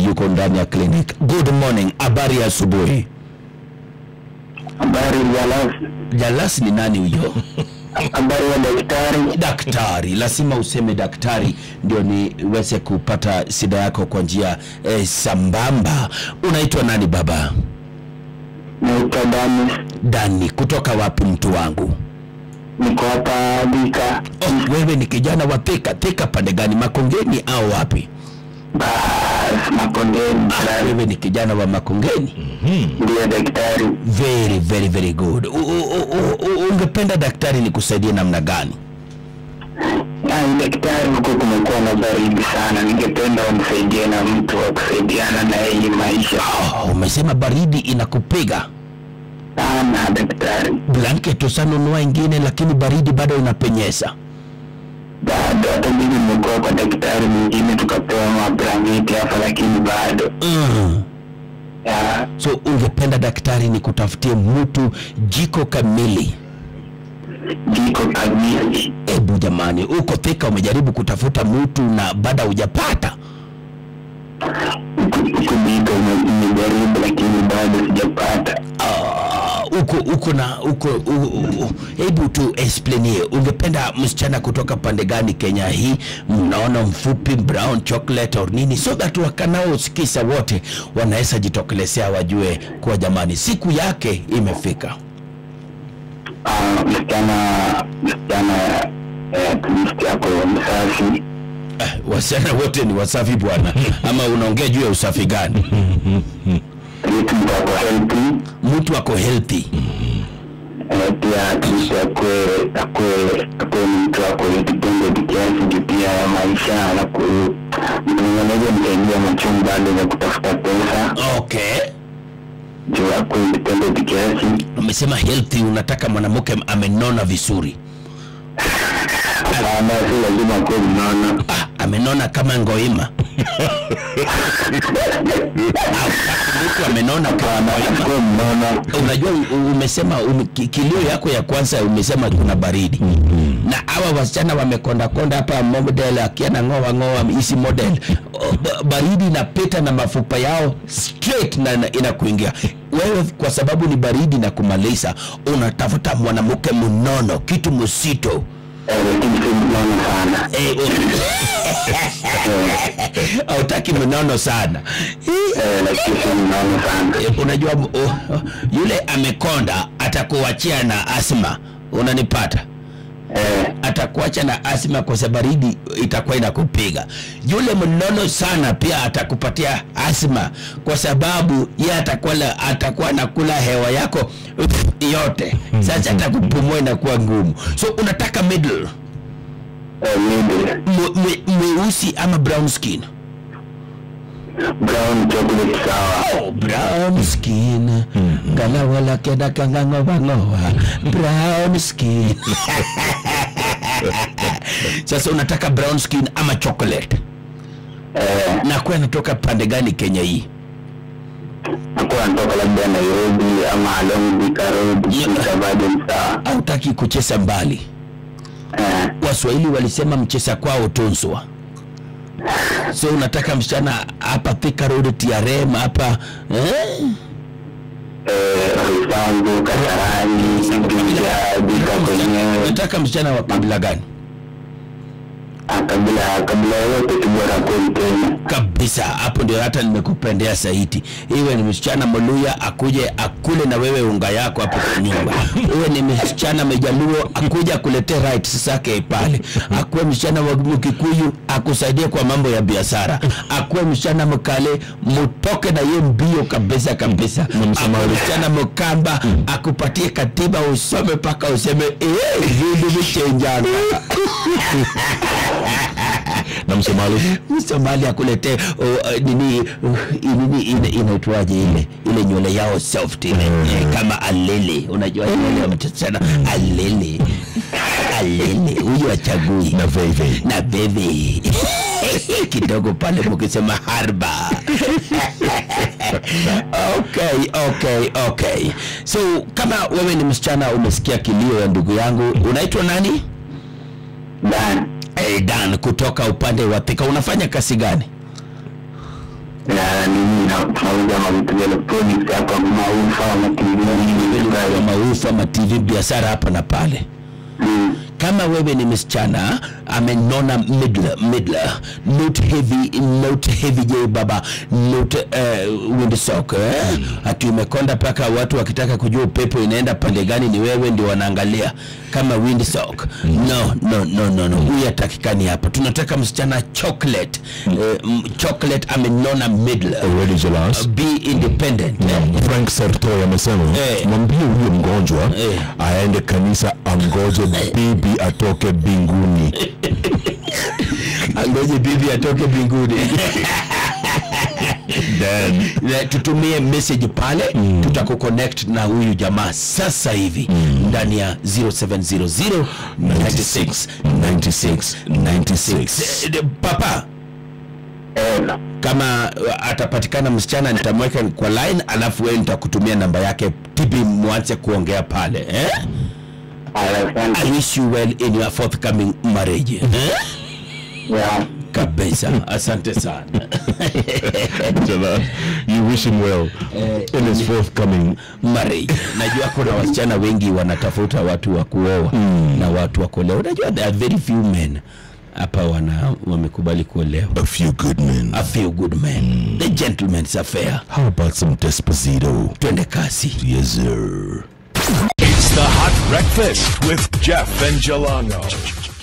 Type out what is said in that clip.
yuko ndani ya clinic. Good morning, habari ya asubuhi. Habari ya Las, Jalas ni nani huyo? habari ya daktari. daktari lazima useme daktari ndio niweze kupata shida yako kwa njia eh, sambamba unaitwa nani baba Naitwa Danis, dani kutoka wapi mtu wangu niko hapa Thika. oh, wewe ni kijana wa thika thika pande gani makongeni au wapi Bas, Makondeni. ah, wewe ni kijana wa makongeni Ndiyo daktari. very very very good u, u, u, u, ungependa daktari nikusaidie namna gani Ai, daktari, huko kumekuwa na baridi sana, ningependa unisaidie na mtu wa kusaidiana na yeye maisha oh, umesema baridi inakupiga sana. Daktari, blanket usanunua ingine lakini baridi bado inapenyeza bado hata mimi nimekuwa kwa daktari mwingine tukapewa mablanketi hapa, lakini bado mm. ya, so ungependa daktari ni kutafutie mtu jiko kamili jiko kamili. hebu jamani uko thika umejaribu kutafuta mtu na baada hujapata Huku huku jiko ime- imejaribu, lakini bado sijapata. Ah, uko uko na uko u- u- u- hebu tu explainie ungependa msichana kutoka pande gani kenya hii mnaona mfupi brown chocolate or nini so that wakanaosikisa wote wanaweza jitokelezea wajue kuwa jamani siku yake imefika Ah, msichana msichana eh, at least yako msafi Eh, wasichana wote ni wasafi bwana ama unaongea juu ya usafi gani at least mtu ako healthy mtu ako healthy eh, pia at least akwe akwe akwe ni mtu ako independent kiasi juu pia ya maisha na ku mtu mwenye anaweza msaidia machungu bado za kutafuta pesa okay juu akwe independent kiasi umesema healthy unataka mwanamke amenona vizuri sana si lazima akuwe mnono ah, amenona kama ngoima Au, mtu amenona kama ngoima akuwe mnono unajua u- umesema um, ki- kilio yako ya kwanza umesema kuna baridi na hawa wasichana wamekondakonda hapa model akiana ngoa ngoa hizi model O, ba- baridi inapita na mafupa yao straight na na- inakuingia wewe kwa sababu ni baridi na kumaliza unatafuta mwanamke mnono kitu msito eh, lakini si mnono sana Eh, u- hautaki mnono sana eh, lakini si mnono sana Eh, unajua uh, yule amekonda atakuachia na asma unanipata eh, atakuacha na asma kwa sababu baridi itakuwa inakupiga yule mnono sana pia atakupatia asma kwa sababu ye atakuwa la- atakuwa nakula hewa yako uff, yote sasa atakupumua inakuwa ngumu so unataka middle eh, middle mwe- mwe- mweusi ama brown skin brown chocolate sawa Oh, brown skin ngalawa lake nakangang'oang'oa brown skin sasa unataka brown skin ama chocolate eh, na kuwa natoka pande gani kenya hii akuwa anatoka labda Nairobi ama along Thika Road Yeah. Thika bado ni sawa autaki kucheza mbali eh, waswahili walisema mcheza kwao tunzwa so unataka msichana hapa Thika Road TRM hapa eh? eh, Roysambu Kasarani Juja Thika kwenyewe unataka msichana wa kabila gani Ah, kabila kabila yoyote tu bora kweli Kenya kabisa hapo ndio hata nimekupendea zaidi iwe ni msichana moluya akuje akule na wewe unga yako hapo kwa nyumba uwe ni msichana mejaluo akuje akuletee rights zake pale akuwe msichana wa mkikuyu akusaidie kwa mambo ya biashara akuwe msichana mkale mutoke na ye mbio kabisa kabisa akuwe msichana mkamba akupatie katiba usome mpaka useme eh, vindu vichenjana na msomali Msomali akuletee uh, uh, nini uh, nini ina- inaitwaje ile ile nywele yao soft ile eh, kama alele, unajua nywele ya msichana alele alele, huyu achagui na veve na bebe kidogo pale mukisema harba okay, okay, okay. So kama wewe ni msichana umesikia kilio ya ndugu yangu, unaitwa nani? Dan Hey, Dan kutoka upande wa Thika, unafanya kazi gani? na nini na tunauza mavitu vya electronics hapa maufa Kwa mativi maufa ma TV biashara hapa na pale kama wewe ni msichana amenona midler, midler not heavy not heavy j baba not uh, windsock eh? ati umekonda paka watu wakitaka kujua upepo inaenda pande gani ni wewe ndio wanaangalia kama windsock no no no no no huyu atakikani hapa tunataka msichana chocolate eh, m- chocolate amenona midler Already jealous. be independent eh? Frank Sertoy amesema Eh. mwambie huyo mgonjwa Eh. aende kanisa angoje bibi atoke binguni. angoje bibi atoke mbinguni Na tutumie message pale mm. tutakuconnect na huyu jamaa sasa hivi ndani ya 0700 96 96 96 Eh, papa kama uh, atapatikana msichana nitamweka kwa line alafu wewe nitakutumia namba yake tibi mwanze kuongea pale eh? I wish you well in your forthcoming marriage eh? kabisa asante sana Jealous. You wish him well in his forthcoming. marriage najua kuna wasichana wengi wanatafuta watu wa kuoa na watu wa kuolewa unajua there are very few men hapa wana wamekubali kuolewa A few good men. a few good men the gentleman's affair How about some Despacito? twende kasi Yes, sir. It's the Hot Breakfast with Jeff and Jelano.